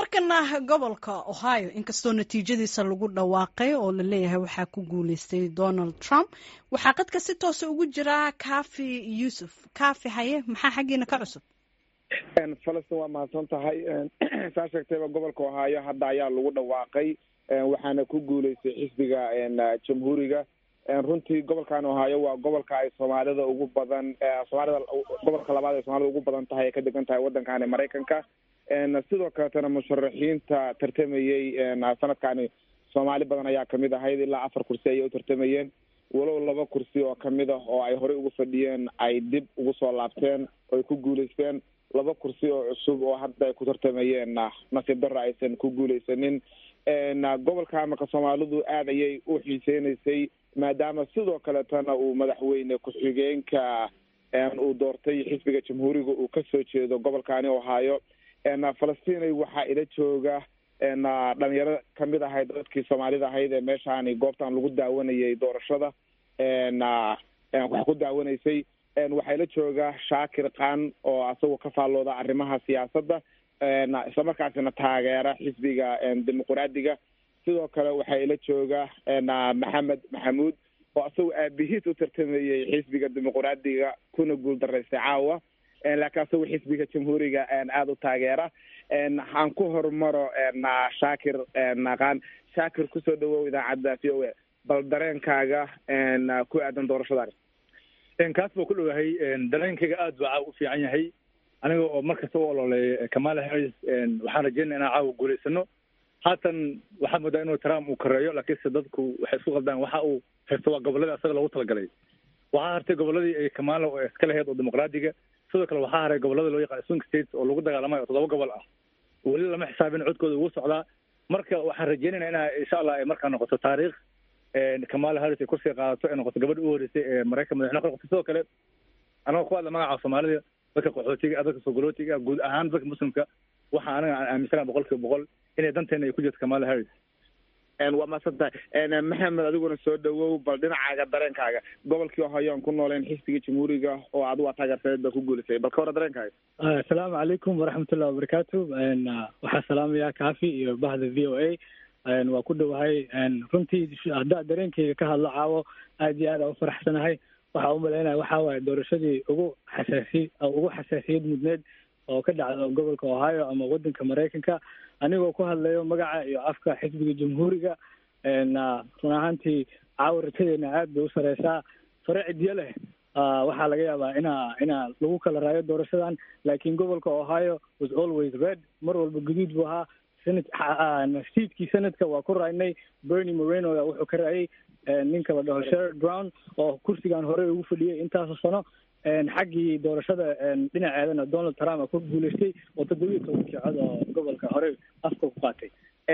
markana gobolka ohio inkastoo natiijadiisa lagu dhawaaqay oo la leeyahay waxaa ku guuleystay donald trump waxaa qadka si toosa ugu jira kafi yuusuf kafi haye maxaa xaggiina ka cusub falastin waa mahadsan tahay saa sheegtayba gobolka ohio hadda ayaa lagu dhawaaqay waxaana ku guuleystay xisbiga jamhuuriga runtii gobolkan ohio waa gobolka ay soomaalida ugu badan soomaalida gobolka labaad ay soomaalida ugu badan tahay ay ka degan tahay waddankani maraykanka sidoo kaletana musharaxiinta tartamayey sanadkani soomaali badan ayaa kamid ahayd ilaa afar kursi ayay u tartamayeen walow laba kursi oo kamid ah oo ay horey ugu fadhiyeen ay dib ugu soo laabteen oo ay ku guuleysteen laba kursi oo cusub oo hadda ay ku tartamayeen nasiib darra aysan ku guuleysanin gobolka marka soomaalidu aad ayay u xiiseynaysay maadaama sidoo kaletana uu madaxweyne ku-xigeenka uu doortay xisbiga jamhuuriga uu kasoo jeedo gobolkani ohio falastinay waxaa ila jooga dhalinyaro kamid ahayd dadkii soomaalida ahayd ee meeshaani goobtan lagu daawanayay doorashada wax ku daawanaysay waxaa ila jooga shaakir khan oo asagoo ka faallooda arrimaha siyaasadda islamarkaasina taageera xisbiga dimuqraadiga sidoo kale waxaa ila jooga maxamed maxamuud oo asagoo aabihiis u tartamayey xisbiga dimuqraadiga kuna guul daraystay caawa laakiin asagoo xisbiga jamhuuriga aada u taageera aan ku hormaro shaakir khan shaakir kusoo dhawow idaacadda v o a bal dareenkaaga ku aadan doorashadaani kaas buu ku dhowahay dareenkayga aad baa caawa u fiican yahay aniga oo markasta u ololeeya kamala harris waxaan rajeynaya inaan caawa guulaysano haatan waxaa moodaa inuu trump uu kareeyo laakiinse dadku waxay isku qaldaan waxa uu haysto waa goboladii asaga loogu talagalay waxaa hartay goboladii ay kamala iska lahayd oo dimuqraadiga sidoo kale waxaa haray gobolada loo yaqaan swing states oo lagu dagaalamayo oo toddoba gobol ah weli lama xisaabin codkooda ugu socdaa marka waxaan rajeynayna ina insha allah ay markaa noqoto taariikh kamala harris ay kursiga qaadato ay noqoto gabadha u horeysay ee maraykan madaxweyne ka noqotay sidoo kale anagoo ku hadla magaca soomaalida dadka qaxootiga dadka sogolootiga guud ahaan dadka muslimka waxa anaga aan aaminsana boqol kiiba boqol inay danteena ay ku jirto kamala harris waa mahadsan tahay maxamed adiguna soo dhawow bal dhinacaaga dareenkaaga gobolkii ohio aan ku nooleen xisbiga jamhuuriga oo adigu aa taageersaneed baa ku guulisay bal ka hora dareenkaaga asalaamu calaykum waraxmatullahi wabarakaatu waxaa salaamaya kafi iyo bahda v o a waa ku dhowahay runtii haddaa dareenkayga ka hadlo caawo aad iyo aad aa u faraxsanahay waxaa umalaynaya waxaa waaye doorashadii ugu xasaasiy ugu xasaasiyad mudneed oo ka dhacda gobolka ohio ama waddanka maraykanka anigoo ku hadlayo magaca iyo afka xisbiga jamhuuriga run ahaantii caawa rajadeena aad bay u sareysaa sare cidyo leh waxaa laga yaabaa inaa inaa lagu kala raayo doorashadan laakiin gobolka ohio was always red mar walba guduud buu ahaa senat siidkii senadka waa ku raaynay bernie moreno wuxuu ka raayay ninka la dhaho sherard brown oo kursigan horey ugu fadhiyay intaasoo sano xaggii doorashada dhinaceedana donald trump ku guuleystay oo toddobiya tobankii cod oo gobolka horey afka ku qaatay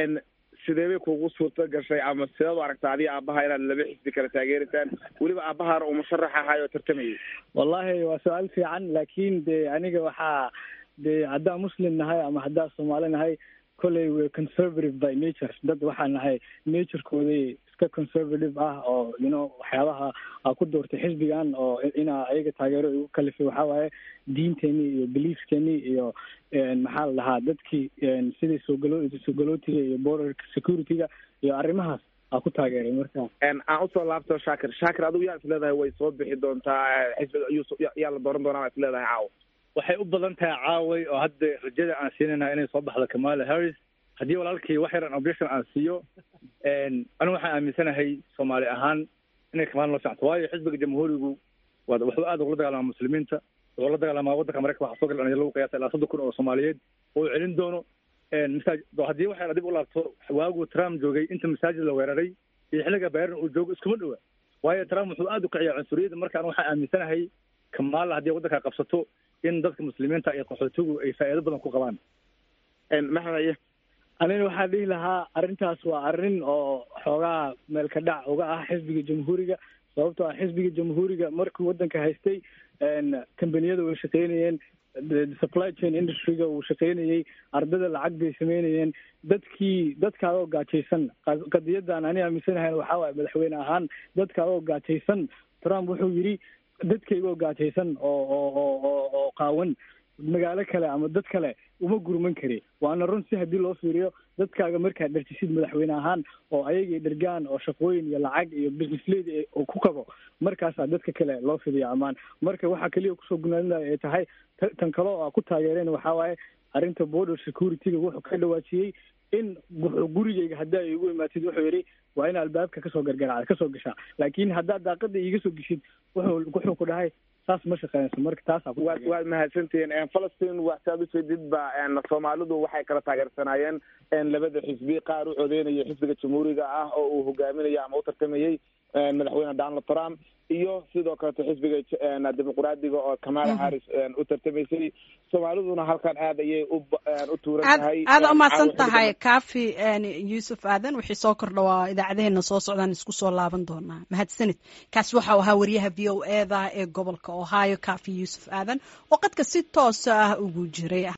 sidee bay kugu suurto gashay ama sideed u aragta adiga aabaha inaad laba xisbi kala taageeraysaan weliba aabahaana uu musharax ahaay oo tartamayay wallahi waa su-aal fiican laakiin de aniga waxaa de haddaa muslim nahay ama haddaa soomaali nahay kolley we conservative by nature dad waxaa nahay naturekooday iska conservative ah oo you know waxyaabaha aa ku doortay xisbigan oo inaa ayaga taageero igu kalifay waxaa waaye diinteenii iyo beliefskeenii iyo maxaa la dhahaa dadkii sidii soogalo soogalotiga iyo border security-ga iyo arrimahaas aa ku taageeray marka aan usoo laabto shaakir shaakir adigu yaa is leedahay way soo bixi doontaa xisbiga yaa la dooran doonaa is leedahay caawa waxay u badan tahay caaway oo hadda rajada aan siinayna inay soo baxdo kamala harris haddii walaalkii wax yaran objection aan siiyo anigu waxaan aaminsanahay soomaali ahaan inay kamala loo fiicnto waayo xisbiga jamhuurigu waa wuxuu aad ugula dagaalamaa muslimiinta wuxuu la dagaalamaa waddanka maraykan waxaa soo gal dhalinyaro lagu qiyaasa ilaa soddon kun oo soomaaliyeed oo uu celin doono masaaj haddii waxay dib u laabto waagu trump joogay inta masaajid la weeraray iyo xilliga bayran uu joogo iskuma dhowa waayo trump wuxuu aad u kiciyaa cunsuriyadda marka anigu waxaan aaminsanahay kamala haddii waddanka qabsato in dadka muslimiinta iyo qaxootigu ay faa'iido badan ku qabaan maxamed anina waxaa dhihi lahaa arrintaas waa arrin oo xoogaa meelka dhac uga ah xisbiga jamhuuriga sababtoo ah xisbiga jamhuuriga markii waddanka haystay kambaniyada way shaqeynayeen supply chain industryga wuu shaqeynayey ardada lacag bay sameynayeen dadkii dadkaadoo gaajaysan qadiyadan ani aaminsanahayn waxaa waaye madaxweyne ahaan dadkaadoo gaajaysan trump wuxuu yidhi dadkaygoo gaajaysan oo oo oo oo oo qaawan magaalo kale ama dad kale uma gurman kari waana run si haddii loo fiiriyo dadkaaga markaad dhartisid madaxweyne ahaan oo ayagii dhergaan oo shaqooyin iyo lacag iyo businessleyda oo ku kabo markaasaa dadka kale loo fidiya ammaan marka waxaa keliya kusoo gunaanaya ay tahay tan kale oo a ku taageereen waxaa waaye arrinta border security-ga wuxuu ka dhawaajiyey in gurigeyga haddii ay igu imaatid wuxuu yidhi waa in albaabka kasoo gargaracda kasoo gashaa laakiin haddaad daaqada iiga soo geshid wuxuu wuxuu ku dhahay saas ma shaqeynayso marka taasaa waad waad mahadsantihiin falastiin waxsaad ujeedid ba soomaalidu waxay kala taageersanaayeen labada xisbi qaar u codeynaya xisbiga jamhuuriga ah oo uu hogaaminayo ama u tartamayey madaxweyne donald trump iyo sidoo kaleto xisbiga dimuqraadiga oo kamala harris u tartamaysay soomaaliduna halkan aad ayay u tuuran tahay aada umahadsan tahay kafi yuusuf aadan wixii soo kordha waa idaacadeheena soo socdaan isku soo laaban doonaa mahadsanid kaasi waxau ahaa wariyaha v o eda ee gobolka ohio kafi yuusuf aadan oo qadka si toosa ah ugu jiray